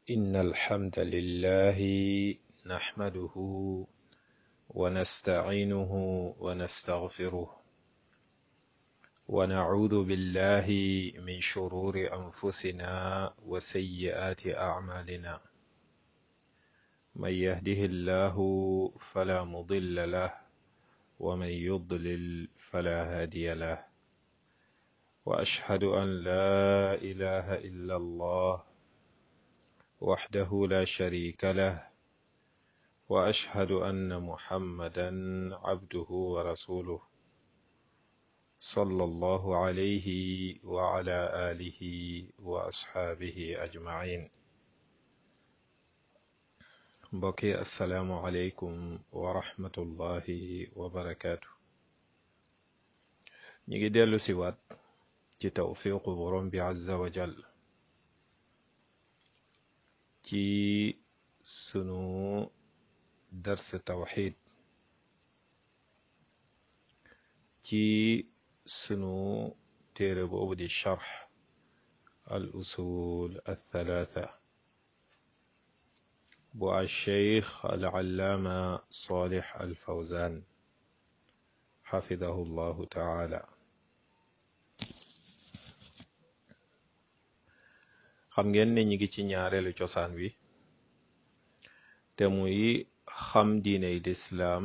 إن الحمد لله نحمده ونستعينه ونستغفره ونعوذ بالله من شرور أنفسنا وسيئات أعمالنا من يهده الله فلا مضل له ومن يضلل فلا هادي له وأشهد أن لا إله إلا الله وحده لا شريك له وأشهد أن محمدا عبده ورسوله صلى الله عليه وعلى آله وأصحابه أجمعين mbokki asalaamualeykum wa rahmatullahi wa barakaatu ñu ngi dellu si waat ci tawfiqu borom bi azza wa jal ci sunu dars tawxid ci sunu téere boobu di charx al usul al thalatha bu alcheikh alallaama salih alfawzan xafidahu llahu taala xam ngeen ne ñi ngi ci ñaareelu cosaan wi te muy xam diiney lislaam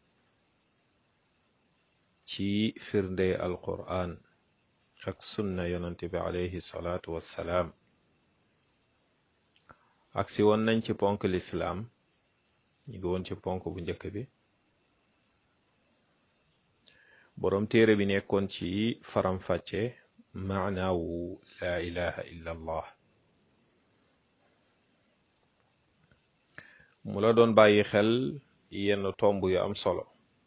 ci firnde alqur'an ak sunna yonante bi alayhi salaatu wassalaam aksi woon nañ ci ponk lislaam ñu ngi woon ci ponk bu njëkk bi boroom téere bi nekkoon ci faram-fàcce maanaawu laa ilaha illa allah mu la doon bàyyi xel yenn tomb yu am solo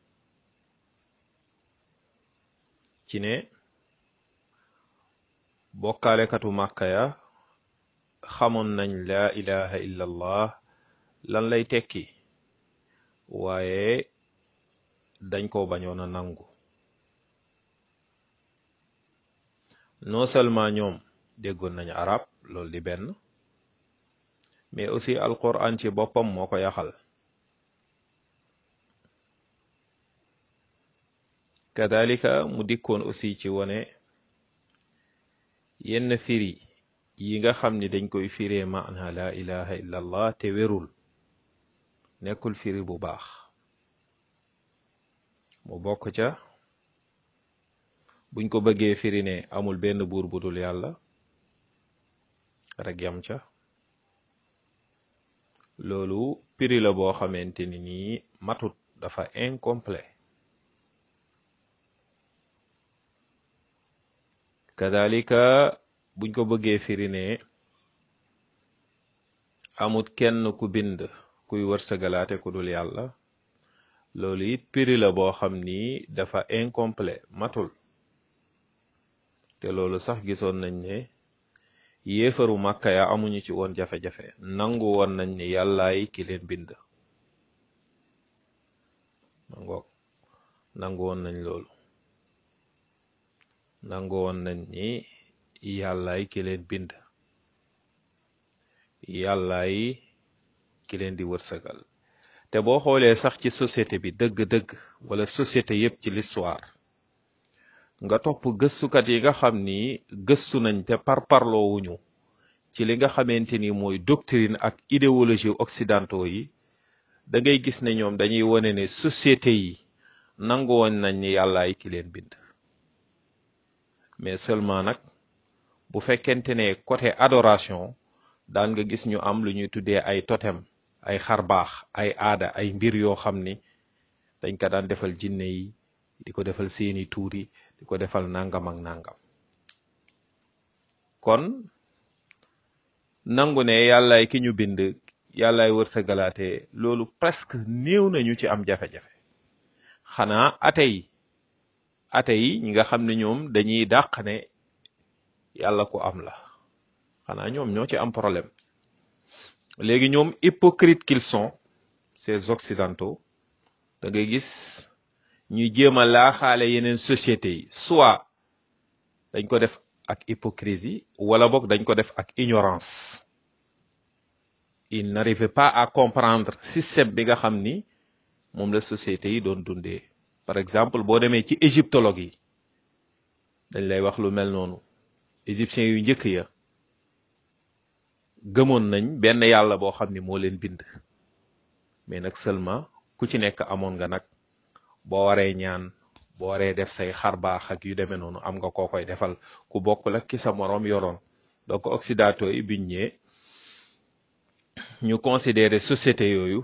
ci ne bokkaalekatu màkka ya xamoon nañ laa ilaha illa allah lan lay tekki waaye dañ ko bañoon a nangu non seulement ñoom déggoon nañ arab loolu di benn mais aussi alquran ci boppam moo ko yaxal kadalika mu dikkoon aussi ci wone yenn firi yi nga xam ni dañ koy firee maana la ilaha illa allah te wérul nekkul firi bu baax mu bokk ca buñ ko bëggee firi ne amul benn buur bu dul yàlla rek yam ca loolu firi la boo xamante ni nii matut dafa incomplet kadalika buñ ko bëggee firi ne amut kenn ku bind kuy wërsëgalaate ku dul yàlla loolu it piri la boo xam ni dafa incomplet matul te loolu sax gisoon nañ ne yéefaru màkka ya amuñu ci woon jafe-jafe nangu woon nañ ni yàllaay ki leen bind ma ngoog nangu woon nañ loolu nangu woon nañ ni yàllaay ki leen bind yàllaay ki leen di wërsëgal te boo xoolee sax ci société bi dëgg-dëgg wala société yépp ci l'histoire nga topp gëstukat yi nga xam ni gëstu nañ te parparloowuñu ci li nga xamante ni mooy doctrine ak idéologie occidentaux yi da ngay gis ne ñoom dañuy wone ne société yi nangu woon nañ ni yàllaay ki leen bind mais seulement nag bu fekkente ne côté adoration daan nga gis ñu am lu ñuy tuddee ay totem ay xarbaax ay aada ay mbir yoo xam ni dañ ko daan defal jinne yi di ko defal seeni tuur yi di ko defal nangam ak nangam kon nangu ne yàllaay ki ñu bind yàllaay wërsëgalaate loolu presque néew nañu ci am jafe-jafe xanaa ate yi ate yi ñi nga xam ne ñoom dañuy dàq ne yàlla ku am la xanaa ñoom ñoo ci am problème léegi ñoom hypocrite qu'ils sont ces occidentaux da ngay gis ñuy jéem a laaxaale yeneen sociétés yi soit dañ ko def ak hypocrisie wala boog dañ ko def ak ignorance il n'arrivait pas à comprendre système bi nga xam ni moom la société yi doon dundee par exemple boo demee ci égyptologue yi dañ lay wax lu mel noonu égyptiens yu njëkk ya gëmoon nañ benn yàlla boo xam ni moo leen bind mais nag seulement ku ci nekk amoon nga nag boo waree ñaan boo waree def say xar baax ak yu demee noonu am nga koo koy defal ku bokk la ki sa moroom yoroon donc occidentaux yi biñ ñëwee ñu considérer société yooyu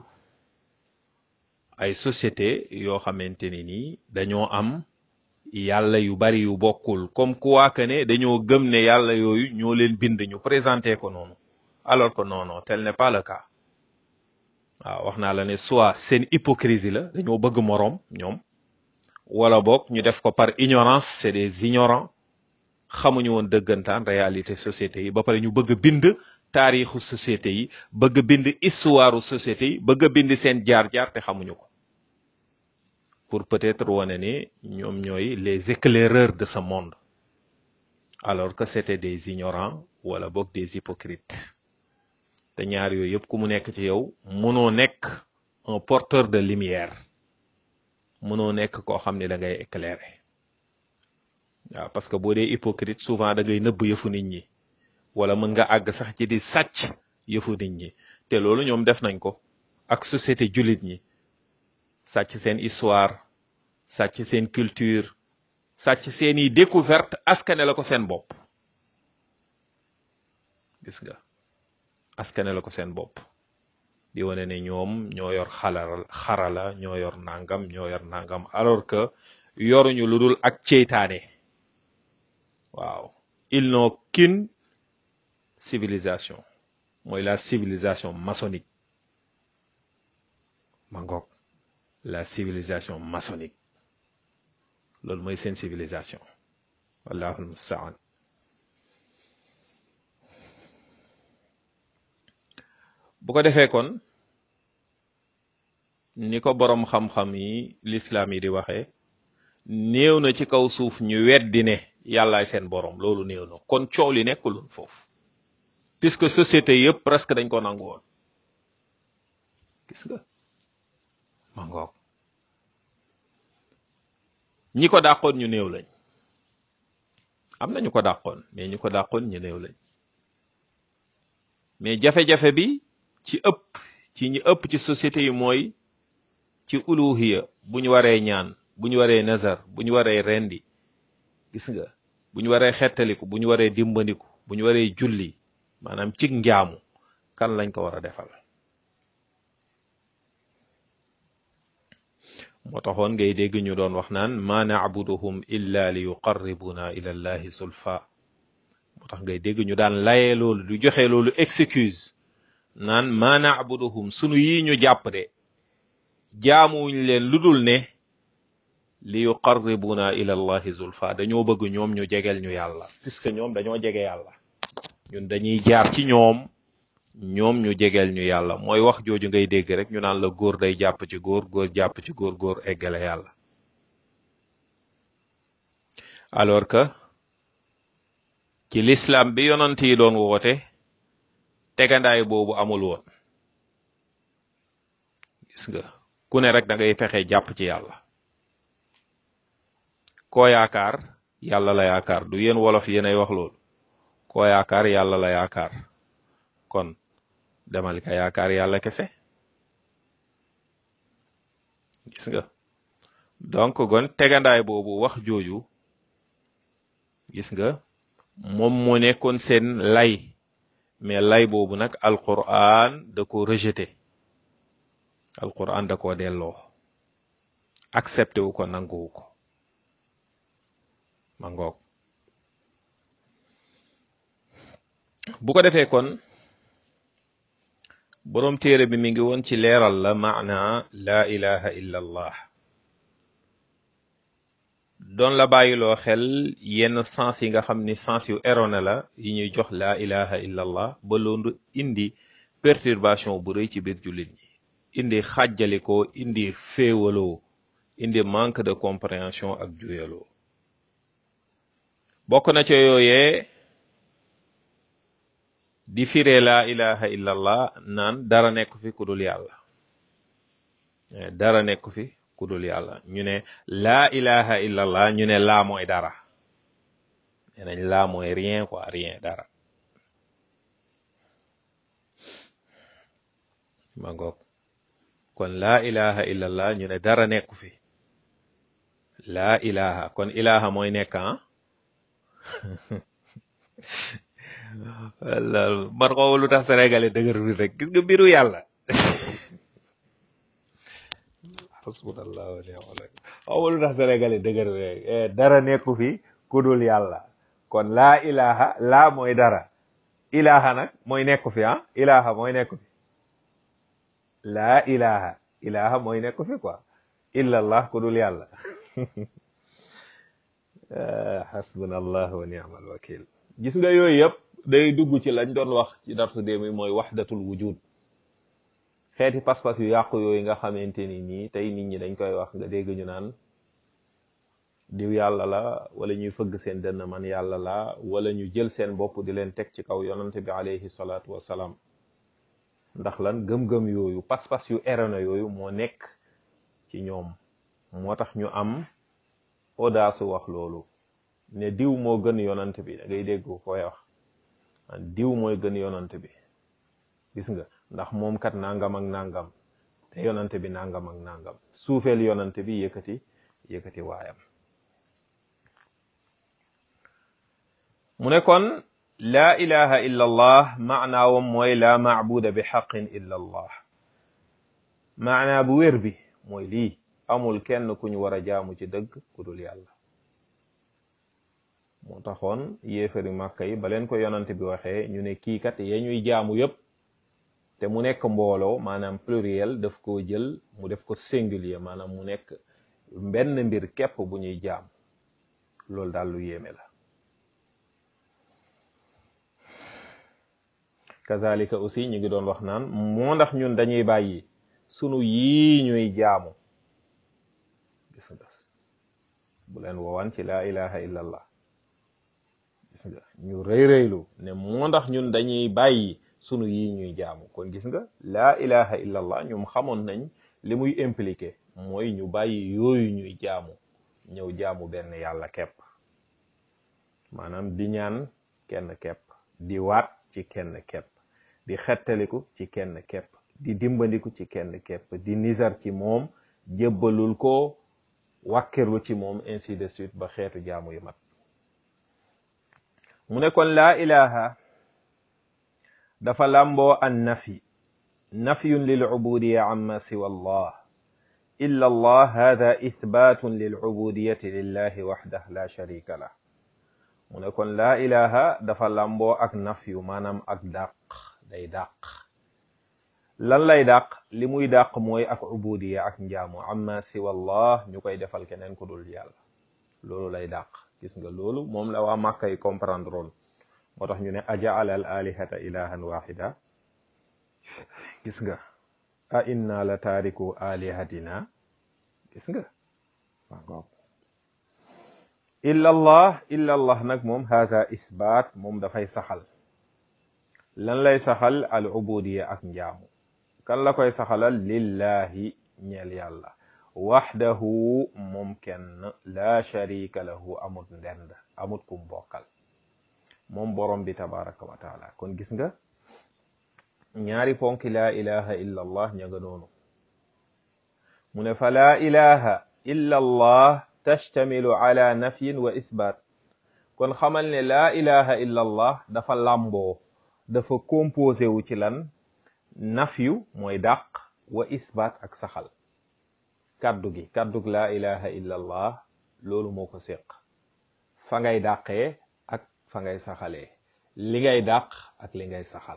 ay société yoo xamante ni nii dañoo am yàlla yu bari yu bokkul comme quoi que ne dañoo gëm ne yàlla yooyu ñoo leen bind ñu présenté ko noonu alors que non non tel n'est pas le cas waaw wax naa la ne soit seen hypocrisie la dañoo bëgg moroom ñoom wala boog ñu def ko par ignorance c'est des ignorants xamuñu woon dëggantaan réalité société yi ba pare ñu bëgg bind taarixu société yi bëgg bind histoire société yi bëgg bind seen jaar-jaar te xamuñu ko pour peut-être wane ne ñoom ñooy les éclaireurs de ce monde alors que c'était des ignorants wala boog des hypocrites te ñaar yooyu yëpp ku mu nekk ci yow mënoo nekk un porteur de lumière mënoo nekk koo xam ne da ngay éclairer waaw parce que boo dee hypocrite souvent da ngay nëbb yëfu nit ñi wala mën nga àgg sax ci di sàcc yëfu nit ñi te loolu ñoom def nañ ko ak société jullit ñi sàcc seen histoire sàcc seen culture sàcc seeni découverte askane la ko seen bopp gis nga askane la ko seen bopp di wane ne ñoom ñoo yor xalal xarala ñoo yor nangam ñoo yor nangam alors que yoruñu lu dul ak ceytaane waaw ils n'ont qu'une civilisation mooy la civilisation maçonnique ma ngoog la civilisation maçonnique loolu mooy seen civilisation wallahu almustaan bu ko defee kon ni ko boroom xam-xam yi lislaam yi di waxee néew na ci kaw suuf ñu weddi ne yàllaay seen boroom loolu néew na kon coow li nekkul foofu puisque société yëpp presque dañ ko nangu woon gis nga ma ngoog ñi ko dàqoon ñu néew lañ am na ñu ko dàqoon mais ñu ko dàqoon ñu néew lañ mais jafe-jafe bi ci ëpp ci ñi ëpp ci société yi mooy ci uluhiya bu ñu waree ñaan bu ñu waree nazar bu ñu waree rendi gis nga bu ñu waree xettaliku bu ñu waree dimbandiku bu ñu waree julli maanaam cig njaamu kan lañ ko war a defal moo taxoon ngay dégg ñu doon wax naan ma na'buduhum illa li yuqarribuna ila allahi sulfa moo tax ngay dégg ñu daan layee loolu du joxe loolu excuse naan ma na'buduhum sunu yi ñu jàpp de jaamuwuñ leen lu dul ne li yuqarribuna ila allahi zulfa dañoo bëgg ñoom ñu jegeel ñu yàlla puisque ñoom dañoo jege yàlla ñun dañuy jaar ci ñoom ñoom ñu jegeel ñu yàlla mooy wax jooju ngay dégg rek ñu naan la góor day jàpp ci góor góor jàpp ci góor góor eggale yàlla alors que ci l'islam bi yonant yi doon woote tegandaay boobu amul woon gis nga ku ne rek da ngay fexe jàpp ci yàlla koo yaakaar yàlla la yaakaar du yéen wolof yéenay wax loolu koo yaakaar yàlla la yaakaar kon demal ka yaakaar yàlla kese gis nga donc gon tegandaay boobu wax jooju gis nga moom moo nekkoon seen lay mais lay boobu nag alquran da ko rejeté alquran da ko delloo accepté wu ko nanguwu ko ma ngoog bu ko defee kon boroom téere bi mi ngi woon ci leeral la maana laa ilaha illa allah doon la bàyyiloo xel yenn sens yi nga xam ni sens yu erroné la yi ñuy jox laa ilaha illa allah ba loolu indi perturbation bu rëy ci biir jullit ñi indi xàjjalikoo indi féewaloo indi manque de compréhension ak juyaloo bokk na ca yooyee di firee laa ilaha illallah naan dara nekk fi ku dul yàlla dara nekk fi ku dul yàlla ñu ne laa ilaha illallah ñu ne laa mooy dara nee nañ laa mooy rien quoi rien dara ma ngoog kon laa ilaha illallah ñu ne dara nekku fi laa ilaha kon ilaha mooy nekk ah walla man xaw lu tax sénégalais dëgër bi rek gis nga mbiru yàlla hasbunallah wa ni'mal wakil xaw lu tax sénégalais dëgër bi rek dara nekku fi ku dul yàlla kon laa ilaha laa mooy dara ilaha nag mooy nekku fi ah ilaha mooy nekku fi laa ilaha ilaha mooy nekku fi quoi illallah ku dul yàlla hasbunallah wa ni'mal wakil gis nga yooyu yëpp day dugg ci lañ doon wax ci darsu démb mooy waxdatul wujud xeeti pas-pas yu yàqu yooyu nga xamante ni nii tey nit ñi dañ koy wax nga dégg ñu naan diw yàlla la wala ñuy fëgg seen dënn man yàlla la wala ñu jël seen bopp di leen teg ci kaw yonante bi alayhi salaatu wassalaam ndax lan gëm-gëm yooyu pas-pas yu erroné yooyu moo nekk ci ñoom moo tax ñu am audace wax loolu ne diw moo gën yonant bi da ngay dégg koy wax diw mooy gën yonant bi gis nga ndax moom kat nangam ak nangam te yonant bi nangam ak nangam suufeel yonant bi yëkkati yëkkati waayam mu ne kon laa ilaha illa allah maanaawam mooy laa maabuda bi xaqin illa allah maanaa bu wér bi mooy lii amul kenn ku ñu war a jaamu ci dëgg ku dul yàlla moo taxoon yéefari màkka yi ba leen ko yonante bi waxee ñu ne kii kat ya ñuy jaamu yépp te mu nekk mbooloo maanaam pluriel daf koo jël mu def ko singulier maanaam mu nekk benn mbir képp bu ñuy jaam loolu daal lu yéeme la kazalika aussi ñu ngi doon wax naan moo ndax ñun dañuy bàyyi sunu yii ñuy jaamu gis nga bu leen woowaan ci laa ilaha illallah gis nga ñu rëy rëylu ne moo ndax ñun dañuy bàyyi sunu yii ñuy jaamu kon gis nga laa ilaha illallah ñoom xamoon nañ li muy impliqué mooy ñu bàyyi yooyu ñuy jaamu ñëw jaamu benn yàlla kepp maanaam di ñaan kenn kepp di waat ci kenn kepp di xettaliku ci kenn kepp di dimbandiku ci kenn kepp di nizar ci moom jébbalul ko wàkkirlu ci moom ainsi de suite ba xeetu jaamu yu mat mu ne kon laa ilaha dafa làmboo an nafi nafyun lil ubudiya amma siwa allah illa allah hada ithbatun lil ubudiyati lillahi waxdah la sharika lah mu ne kon laa ilaha dafa làmboo ak nafyu maanaam ak dàq day dàq lan lay dàq li muy dàq mooy ak ubudiya ak njaamu amma siwa allah ñu koy defal keneen ku dul yàlla loolu lay dàq gis nga loolu moom la waa màkka yi comprendre woon moo tax ñu ne ajaala al alihata ilahan waxida gis nga a inna la taariku alihatina gis nga waaw illa allah illa allah nag moom haza isbaat moom dafay saxal lan lay saxal al ubudiya ak njaamu kan la koy saxalal lillahi ñeel yàlla waxdahu moom kenn laa sharika lahu amut ndend amut kum bokkal moom borom bi tabaraka wa taala kon gis nga ñaari ponki laa ilaha illa allah ña nga noonu mu ne fa laa ilaha illa allah tashtamilu ala nafyin wa isbaat kon xamal ne laa ilaha illa allah dafa làmboo dafa composé wu ci lan nafyu mooy dàq wa isbaat ak saxal kaddu gi kaddug laa ilaha illa allah loolu moo ko séq fa ngay dàqee ak fa ngay saxalee li ngay dàq ak li ngay saxal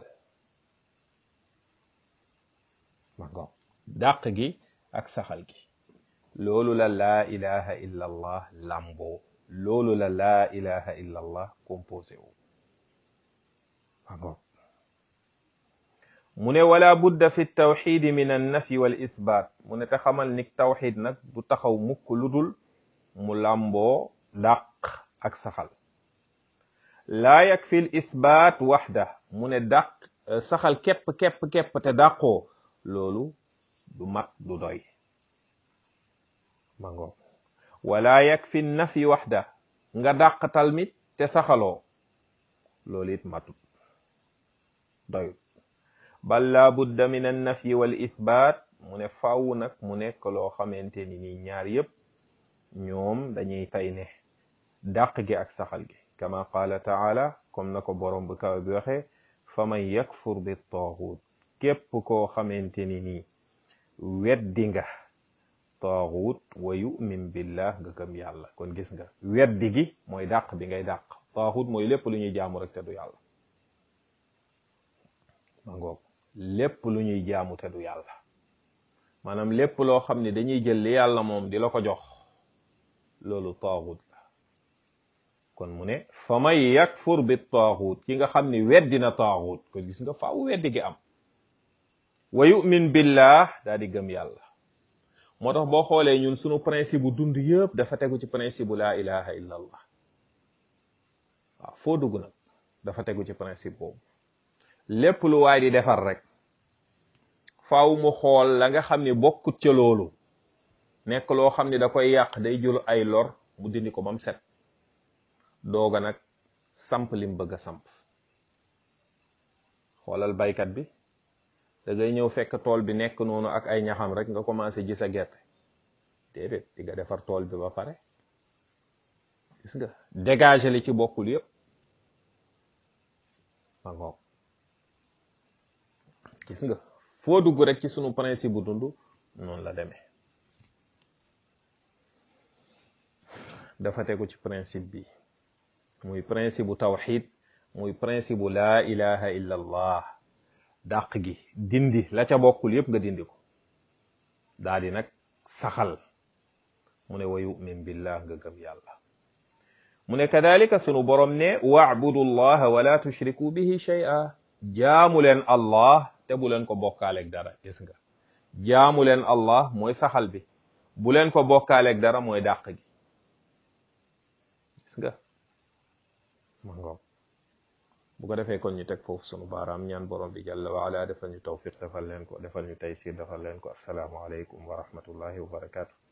ma ngo dàq gi ak saxal gi loolu la laa ilaha illa allah lamboo loolu la laa ilaha illa allah composé wu ma ngo mu ne wala budda fi tawxidi min annafi wal isbaat mu ne te xamal ni tawxid nag du taxaw mukk lu dul mu làmboo dàq ak saxal laa yakfi l ithbaat waxda mu ne dàq saxal képp képp képp te dàqoo loolu du mat du doy ma ngoog wala yakfi nafi waxda nga dàq talmit te saxaloo loolu it matut doyut bal laa budda min an nafi wal ithbaat mu ne fàww nag mu nekk loo xamante ni nii ñaar yépp ñoom dañuy fay ne dàq gi ak saxal gi kama qaala taala comme na ko borom bu kaw bi waxee fa man yakfur bi taaxuut képp koo xamante ni nii weddi nga taaxuut wa yu'min billah nga gëm yàlla kon gis nga weddi gi mooy dàq bi ngay dàq taaxuut mooy lépp lu ñuy jaamu rek te du yàlla ma ngoog lépp lu ñuy jaamu te du yàlla maanaam lépp loo xam ne dañuy jël li yàlla moom di la ko jox loolu taaxut la kon mu ne fa man yakfur bi taaxut ki nga xam ni weddi na taaxut kon gis nga faaw weddi gi am wa yu'min billah daa di gëm yàlla moo tax boo xoolee ñun sunu principe bu dund yëpp dafa tegu ci principe bu laa ilaha illa allah waaw foo dugg nag dafa tegu ci principe boobu lépp lu waay di defar rek faaw mu xool la nga xam ni bokkut ca loolu nekk loo xam ni da koy yàq day jël ay lor mu dindi ko bam set dooga nag samp lim bëgg a samp xoolal baykat bi da ngay ñëw fekk tool bi nekk noonu ak ay ñaxam rek nga commencé ji sa gerte déedéet di nga defar tool bi ba pare gis nga dégager li ci bokkul yépp ma ngoog gis nga foo dugg rek ci sunu principe bu dund noonu la demee dafa tegu ci principe bi muy principe bu tawxid muy principe bu laa ilaha illa allah dàq gi dindi la ca bokkul yépp nga dindi ko daa di nag saxal mu ne wa yu'min billah nga gëm yàlla mu ne kadalika sunu borom ne wa'budu allaha wala tushriku bihi shay'a jaamu leen allah te bu leen ko bokkaaleeg dara gis nga jaamu leen allah mooy saxal bi bu leen ko bokkaaleeg dara mooy dàq gi gis nga ma ngoog bu ko defee kon ñu teg foofu sunu baaraam ñaan borom bi jalla wa ala defal ñu tawfiq defal leen ko defal ñu taysir defal leen ko assalaamu aleykum wa rahmatullahi wa barakatuh